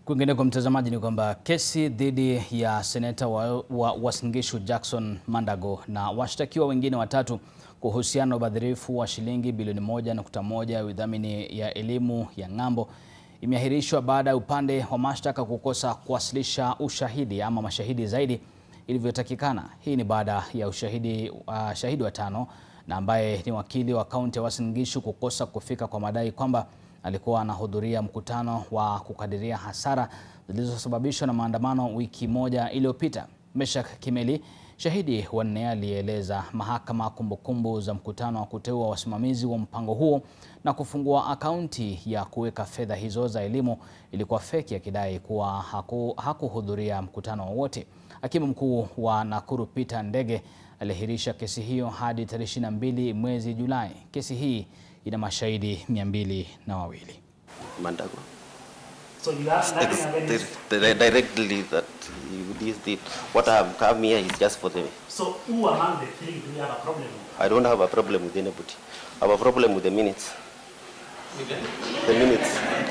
Kwingineko mtazamaji, ni kwamba kesi dhidi ya seneta wa, wa Uasin Gishu Jackson Mandago na washtakiwa wengine watatu kuhusiana na ubadhirifu wa shilingi bilioni moja nukta moja ya udhamini ya elimu ya ng'ambo imeahirishwa baada ya upande wa mashtaka kukosa kuwasilisha ushahidi ama mashahidi zaidi ilivyotakikana. Hii ni baada ya ushahidi uh, shahidi wa tano na ambaye ni wakili wa kaunti ya Uasin Gishu kukosa kufika kwa madai kwamba alikuwa anahudhuria mkutano wa kukadiria hasara zilizosababishwa na maandamano wiki moja iliyopita. Meshak Kimeli, shahidi wa nne, alieleza mahakama kumbukumbu za mkutano wa kuteua wasimamizi wa mpango huo na kufungua akaunti ya kuweka fedha hizo za elimu ilikuwa feki, akidai kuwa haku, hakuhudhuria mkutano wowote. Hakimu mkuu wa Nakuru Peter Ndege aliahirisha kesi hiyo hadi tarehe 22 mwezi Julai. Kesi hii ina mashahidi mia mbili na wawili. Mandago. So you have nothing against. Di- di- Directly that you this did. What I have come here is just for the. So who among the three do you have a problem with? I don't have a problem with anybody. I have a problem with the minutes. The minutes.